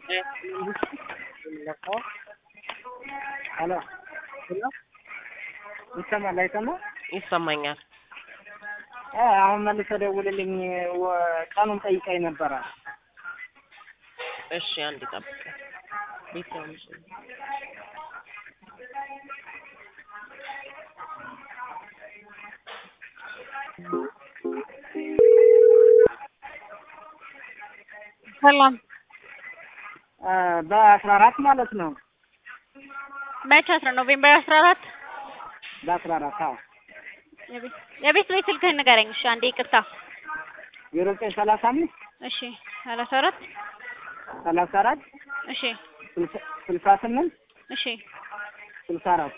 ሄሎ ይሰማል አይሰማም? ይሰማኛል። እ አሁን መልሰህ ደውልልኝ ወ- ቀኑን ጠይቀኝ ነበረ። እሺ አንድ ጠብቅ። ቤት ነው የምችለው። ሰላም እ በአስራ አራት ማለት ነው። መቼ አስራ ኖቬምበር አስራ አራት በአስራ አራት አዎ የቤት የቤት ቤት ስልክህን ንገረኝ። እሺ አንዴ ይቅርታ። ዜሮ ዘጠኝ ሰላሳ አምስት እሺ ሰላሳ አራት ሰላሳ አራት እሺ ስልሳ- ስልሳ ስምንት እሺ ስልሳ አራት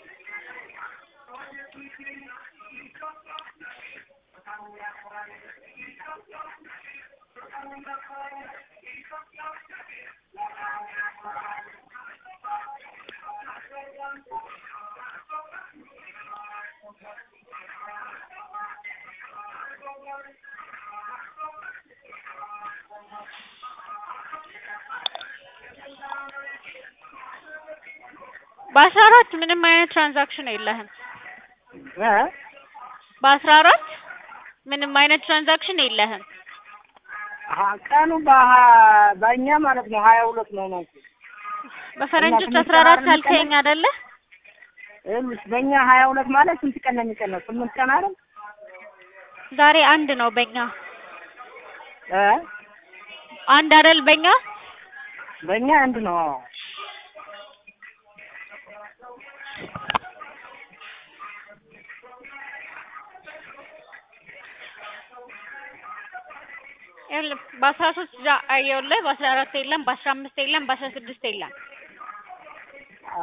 በአስራ አራት ምንም አይነት ትራንዛክሽን የለህም። እ በአስራ አራት ምንም አይነት ትራንዛክሽን የለህም። አሀ፣ ቀኑ በሀ- በእኛ ማለት ነው ሀያ ሁለት ነው ነው በፈረንጆች እና አስራ አራት ስምንት ቀን አልከኝ አይደለ? ይኸውልሽ በእኛ ሀያ ሁለት ማለት ስንት ቀን ነው የሚቀነው? ስምንት ቀን አይደል? ዛሬ አንድ ነው በእኛ እ አንድ አይደል በእኛ በእኛ አንድ ነው። አዎ ይኸውልህ በአስራ ሶስት ይኸውልህ በአስራ አራት የለም፣ በአስራ አምስት የለም፣ በአስራ ስድስት የለም። አ፣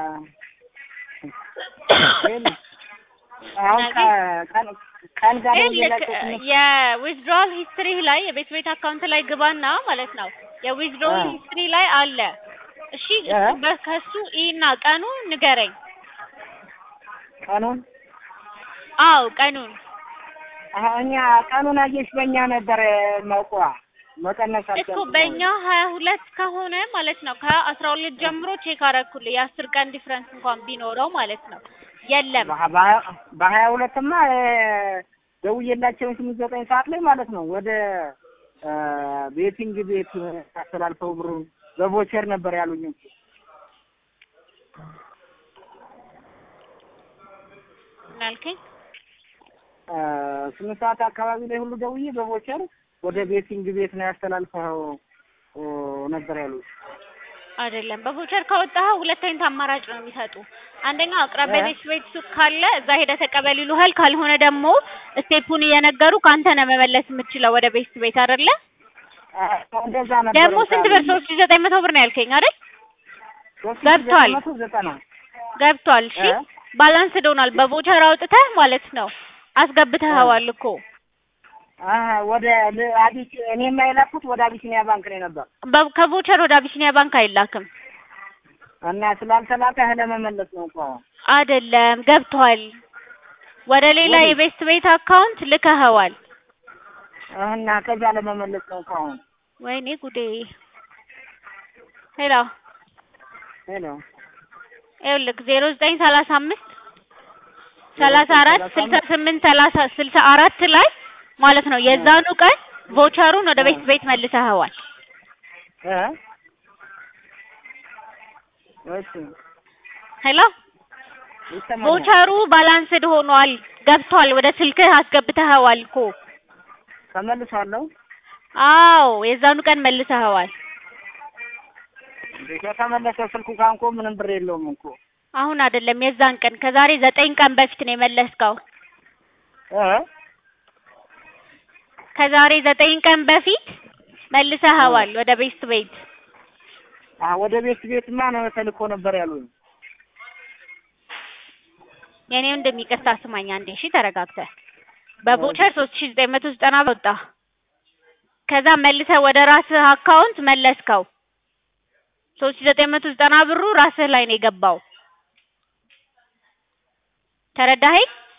ይኸውልሽ አሁን ከ- ቀን ቀን ጋር ይኸውልህ ደውዬላቸው ስምንት የዊዝድሮዋል ሂስትሪ ላይ የቤት ቤት አካውንት ላይ ግባና ማለት ነው የዊዝድሮዋል አ። ሂስትሪ ላይ አለ። እሺ አ። እሱ በ- ከሱ ኢና ቀኑ ንገረኝ። ቀኑን አዎ ቀኑን አሀ፣ እኛ ቀኑን አየሽ በእኛ ነበር መቁዋ መቀነስ እኮ አልቻልኩም። በእኛ ሀያ ሁለት ከሆነ ማለት ነው ከአስራ ሁለት ጀምሮ ቼክ አደረኩልህ የአስር ቀን ዲፍረንስ እንኳን ቢኖረው ማለት ነው የለም በሀ- በሀያ- በሀያ ሁለትማ እ፣ ደውዬላቸው ስምንት ዘጠኝ ሰዓት ላይ ማለት ነው ወደ እ፣ ቤቲንግ ቤት አስተላልፈው ብሩን በቮቸር ነበር ያሉኝ። ምን አልከኝ? እ፣ ስምንት ሰዓት አካባቢ ላይ ሁሉ ደውዬ በቮቸር ወደ ቤቲንግ ቤት ነው ያስተላልፈው እ፣ ነበር ያሉኝ። አይደለም በቮቸር ካወጣኸው ሁለት አይነት አማራጭ ነው የሚሰጡ። አንደኛው አቅራቢያ እ? ቤት ቤት ሱቅ ካለ እዛ ሄደህ ተቀበል ይሉሃል። ካልሆነ ደግሞ ስቴፑን እየነገሩ ከአንተ ነው መመለስ የምትችለው ወደ ቤት ቤት አይደለ? እ፣ እንደዛ ነበር ደግሞ ስንት ብር? ሶስት ሺህ ዘጠኝ መቶ ብር ነው ያልከኝ አይደል? ሶስት ሺህ ገብቷል። ዘጠኝ መቶ ዘጠና ገብቷል። እሺ እ? ባላንስ ዶናል በቮቸር አውጥተህ ማለት ነው አስገብተኸዋል እኮ አሀ፣ ወደ ል- አቢስ እኔማ የላኩት ወደ አቢሲኒያ ባንክ ነው ነበር በ- ከቮቸር ወደ አቢሲኒያ ባንክ አይላክም። እና ስላልተላከ ለመመለስ ነው እኮ አሁን። አይደለም ገብቷል። ወደ ሌላ ወዴት? የቤስት ቤት አካውንት ልከኸዋል። እና ከዛ ለመመለስ ነው እኮ አሁን። ወይኔ ጉዴ። ሄሎ ሄሎ ይኸውልህ ዜሮ ዘጠኝ ሰላሳ አምስት ሰላሳ አራት ስልሳ ስምንት ሰላሳ ስልሳ አራት ላይ ማለት ነው የዛኑ ቀን ቮቸሩን ወደ ቤት ቤት መልሰኸዋል። እ እሺ ሄሎ ይሰማኛል። ቮቸሩ ባላንስድ ሆኗል፣ ገብቷል። ወደ ስልክህ አስገብተኸዋል እኮ። ተመልሷለሁ። አዎ የዛኑ ቀን መልሰኸዋል። ከተመለሰ ስልኩ ጋር እኮ ምንም ብር የለውም እኮ አሁን አይደለም የዛን ቀን ከዛሬ ዘጠኝ ቀን በፊት ነው የመለስከው። እ ከዛሬ ዘጠኝ ቀን በፊት መልሰኸዋል ወደ ቤስት ቤት። አ ወደ ቤት ቤትማ ነው ተልኮ ነበር ያሉኝ። የኔው እንደሚቀርታ ስማኝ አንዴ እሺ፣ ተረጋግተህ በቮቸር ሶስት ሺህ ዘጠኝ መቶ ዘጠና ወጣ። ከዛ መልሰህ ወደ ራስህ አካውንት መለስከው። ሶስት ሺህ ዘጠኝ መቶ ዘጠና ብሩ ራስህ ላይ ነው የገባው። ተረዳኸኝ?